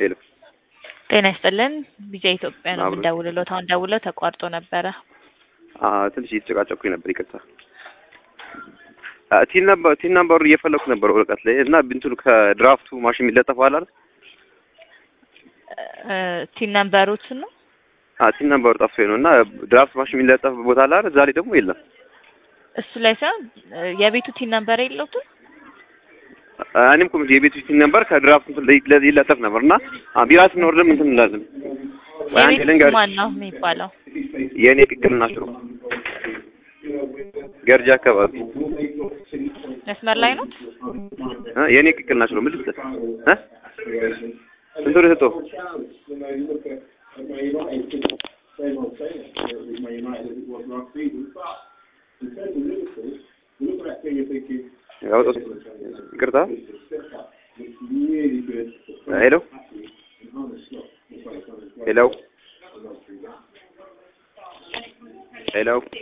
ሄሎ ጤና ይስጥልን። ቢጃ ኢትዮጵያ ነው አብሮ- የምንደውልሎት። አሁን ደውለው ተቋርጦ ነበረ። አ ትንሽ እየተጨቃጨኩኝ ነበር፣ ይቅርታ። አ ቲን ነበር ቲን ነምበሩ እየፈለኩ ነበር ወረቀት ላይ እና እንትኑ ከድራፍቱ ማሽን የሚለጠፈው አለ አይደል? እ ቲን ነምበሩት ነው አ ቲን ነምበሩ ጠፍቶኝ ነው እና ድራፍት ማሽን የሚለጠፍ ቦታ አለ አይደል? እዛ ላይ ደግሞ የለም። እሱ ላይ ሳይሆን እ የቤቱ ቲን ነምበር የለውትም። አ እኔም እኮ የቤቱ ቲን ነምበር ከድራፍት እንትን ላይ ለዚህ ይለጠፍ ነበር እና አ ቢራ ስንወርድም እንትን እንላለን። ወይ አንዴ የቤቱ ልንገርሽ፣ ማን ነው የሚባለው? የእኔ ቅቅል ናቸው ገርጂ አካባቢ መስመር ላይ ነው። እ የእኔ ቅቅል ናቸው ምን ልትል እ ስንት ብር ሰጠው? ያወጣው ይቅርታ። ሄሎ ሄሎ ሄሎ